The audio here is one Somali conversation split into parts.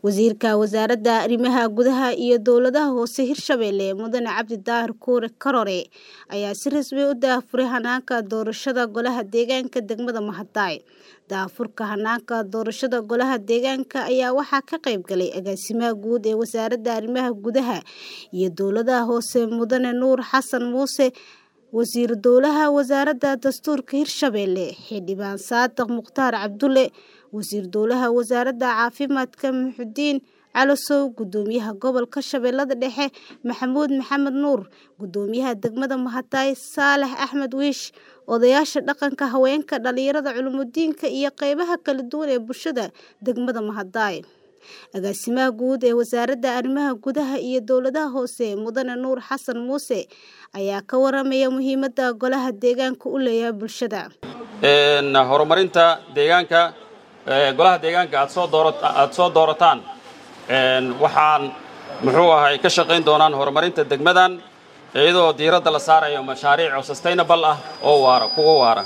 Wasiirka Wasaaradda Arrimaha Gudaha iyo Dowladaha Hoose Hirshabelle Mudane Cabdi Daahir Kuure Karore ayaa si rasmi ah u daahfuray hanaanka doorashada Golaha Deegaanka degmada Mahadai. Daahfurka hanaanka doorashada Golaha Deegaanka ayaa waxaa ka qayb galay Agaasimaha Guud ee Wasaaradda Arrimaha Gudaha iyo Dowladaha Hoose Mudane Nuur Xasan Muuse Wasiir Dowlaha Wasaaradda Dastuurka Hirshabelle Xildhibaan Saadax Mukhtaar Cabdulle Wasiir Dowlaha Wasaaradda Caafimaadka Muxudiin Calasow Gudoomiyaha Gobolka Shabeellada Dhexe Maxamuud Maxamed Nuur Gudoomiyaha degmada Mahadai Saalax Axmed Wiish Odayaasha dhaqanka haweenka dhalinyarada culumidiinka iyo qaybaha kala duwan ee bulshada degmada Mahadai Agaasimaha Guud ee Wasaaradda Arrimaha Gudaha iyo Dowladaha Hoose Mudane Nuur Xasan Muuse ayaa ka waramaya muhiimadda Golaha Deegaanka u leeyahay bulshada. horumarinta deegaanka golaha deegaanka aad soo doora aad soo doorataan waxaan muxuu ahay ka shaqayn doonaan horumarinta degmadan iyadoo diiradda la saarayo mashaariic oo sustainable ah oo waara kuwa waara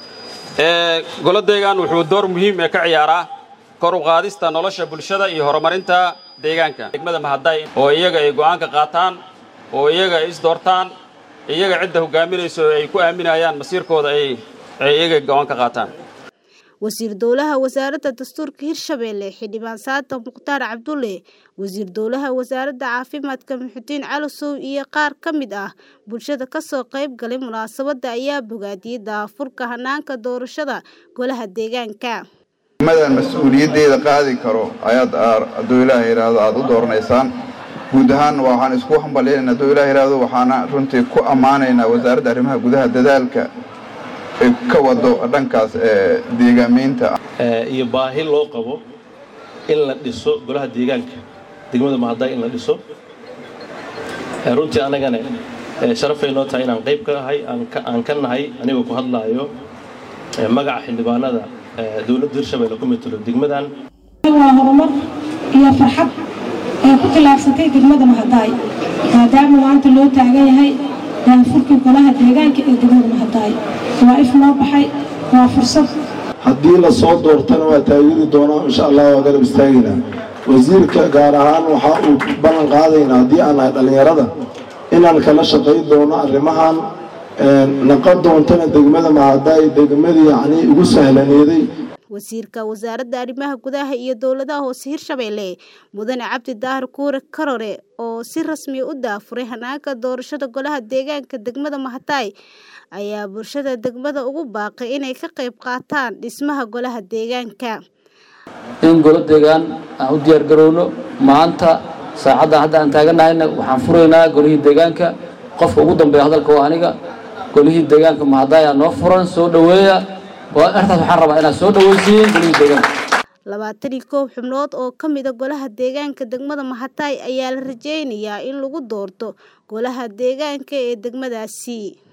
golo deegaan wuxuu door muhiim ee ka ciyaaraa kor u qaadista nolosha bulshada iyo horumarinta deegaanka degmada Mahadai oo iyaga ay go'aan ka qaataan oo iyaga ay is doortaan iyaga cidda hogaaminayso ay ku aaminayaan masiirkooda ay ay iyaga go'aan ka qaataan Wasiir Dowlaha Wasaaradda Dastuurka Hirshabelle Xildhibaan Saadax Mukhtaar Cabdulle Wasiir Dowlaha Wasaaradda Caafimaadka Muxudiin Calasow iyo qaar ka mid ah bulshada ka soo qayb galay munaasabadda ayaa bogaadiyay daahfurka hanaanka doorashada Golaha Deegaanka. madan mas-uuliyaddeeda qaadi karo ayaad hadduu ilaah yidhaahdo aada u dooranaysaan guud ahaan waxaan isku hambalyaynaa hadduu ilaah yidhaahdo waxaana runtii ku ammaanaynaa wasaaradda arrimaha gudaha dadaalka ay ka wado dhankaas ee deegaamaynta iyo baahi loo qabo in la dhiso golaha deegaanka degmada Mahadai in la dhiso runtii anagana sharafay noo tahay inaan qayb ka ahay aan ka nahay anigoo ku hadlaayo magaca xildhibaanada dowladda hirshabelle ku metelo degmadan waa horumar iyo farxad ay ku tillaabsatay degmada Mahadai maadaama maanta loo taagan yahay daahfurkii golaha deegaanka ee degmada Mahadai waa if noo baxay waa fursad haddii la soo doortana waa taageeri doonaa insha allah waa garab istaagaynaa wasiirka gaar ahaan waxa uu ballan qaadaynaa haddii aan nahay dhallinyarada inaan kala shaqayn doono arrimahan naqon doontana degmada Mahadai degmadii yacni ugu sahlaneeday wasiirka wasaaradda arrimaha gudaha iyo dowladaha hoose hirshabelle mudane cabdi daahir kuure karore oo si rasmi u daafuray hanaanka doorashada golaha deegaanka degmada Mahadai ayaa bulshada degmada ugu baaqay inay ka qayb qaataan dhismaha golaha deegaanka in golo deegaan aan u diyaar garowno maanta saacadda hadda aan taaganahayna waxaan furaynaa golihii deegaanka qofka ugu dambeeya hadalka waa aniga golihii deegaanka Mahadai aa noo furan soo dhaweeya artaas waxaan rabaa inaad soo dhaweysiin golihii deegaanka labaatan iyo koow xubnood oo ka mid a golaha deegaanka degmada Mahadai ayaa la rajeynayaa in lagu doorto golaha deegaanka ee degmadaasi